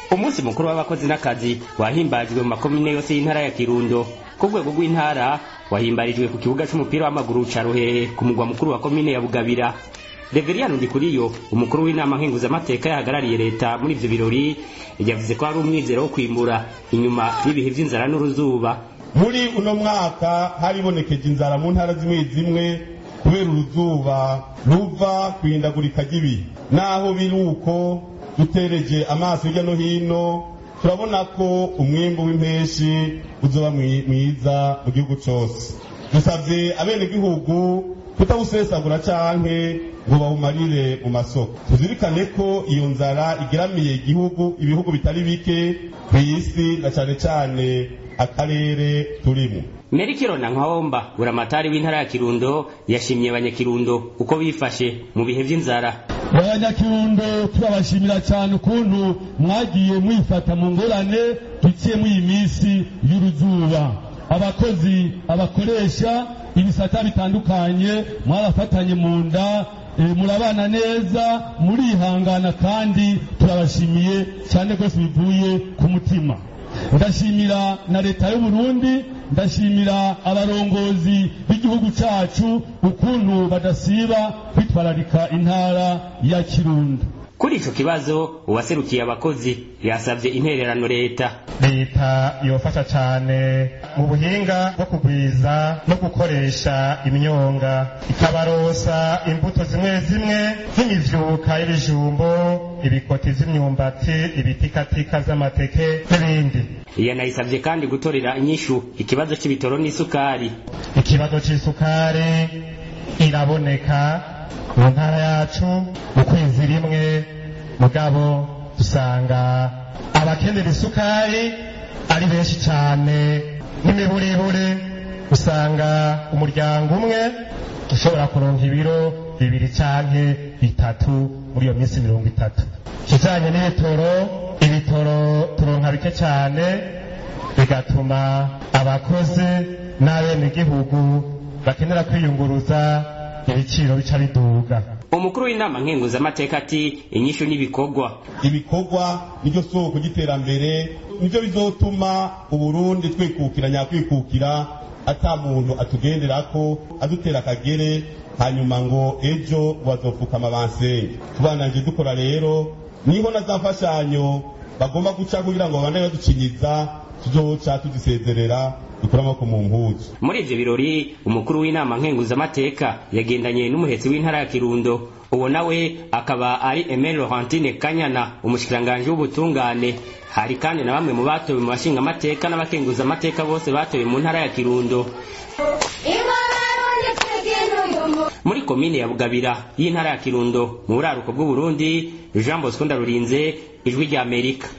umunsi mukuru w'abakozi n'akazi wahimbajwe mu makomine yose y'intara ya kirundo ku rwego rw'intara wahimbarijwe ku kibuga c'umupira w'amaguru ca ruhehe ku mugwa mukuru wa komine ya bugabira reveriyani ndikuriyo umukuru w'inama nkenguzamateka yahagarariye leta muri ivyo birori yavuze ko hari umwizero wo kwimbura inyuma y'ibihe vy'inzara n'uruzuba muri uno mwaka haribonekeje inzara mu ntara zimwe zimwe kubera uruzuba ruva kwihindagurika ry'ibihe naho biri uko dutereje amaso hirya no hino turabona ko umwimbu w'impeshi uzoba mwiza mu gihugu cose dusavye abenegihugu kutawusesagura canke ngo bawumarire mu masoko tuzirikane ko iyo nzara igeramiye igihugu ibihugu bitari bike kw'isi na cane cane akarere turimo merikiro na nkawomba buramatari w'intara ya kirundo yashimye abanyakirundo uko bifashe mu bihe vy'inzara abanyakirundo turabashimira cyane ukuntu mwagiye mwifata mu ngorane duciye muri iyi minsi y'uruzuba abakozi abakoresha ibisata bitandukanye mwarafatanye mu nda murabana neza murihangana kandi turabashimiye cyane rwose bivuye ku mutima ndashimira na leta y'u Burundi ndashimira abarongozi b'igihugu cacu ukuntu badasiba kwitwararika intara ya Kirundo kuri ico kibazo uwaserukiye abakozi yasavye intererano leta leta yofasha cane mu buhinga bwo kugwiza no gukoresha imyonga ikabarosa imbuto zimwe zimwe nk'imivyuka y'ibijumbo ibikoti vy'imyumbati ibitikatika z'amateke n'ibindi yanayisavye kandi gutorera inyishu ikibazo c'ibitoro n'isukari ikibazo c'isukari iraboneka mu ntara yacu mu kwezi rimwe mugabo dusanga abakenera isukari ari benshi cyane n'imiburibure usanga umuryango umwe ushobora kuronka ibiro bibiri canke bitatu muri iyo minsi mirongo itatu kijanye n'ibitoro ibitoro turonka bike cyane bigatuma abakozi n'abenegihugu bakenera kwiyunguruza ibiciro bica biduga umukuru w'inama nkenguzamateka ati inyishu n'ibikorwa ibikorwa niryo soko ry'iterambere nivyo bizotuma uburundi twikukira nyakwikukira ata muntu atugenderako adutera akagere hanyuma ngo ejo bazopfukama bansenge tubananje dukora rero niho na za mfashanyo bagomba guca kugira ngo babandanye baducinyiza tuzoca tuzisezerera dukura amaboko mu mpuzu muri ivyo birori umukuru w'inama nkenguzamateka yagendanye n'umuhetsi w'intara ya kirundo uwo nawe akaba ari emile laurentine kanyana umushikiranganji w'ubutungane hari kandi na bamwe mu batowe mu bashingamateka n'abakenguzamateka bose batowe mu ntara ya kirundo muri komine ya bugabira y'intara ya kirundo mu buraruko bw'uburundi jean bosco ndarurinze ijwi ry'amerika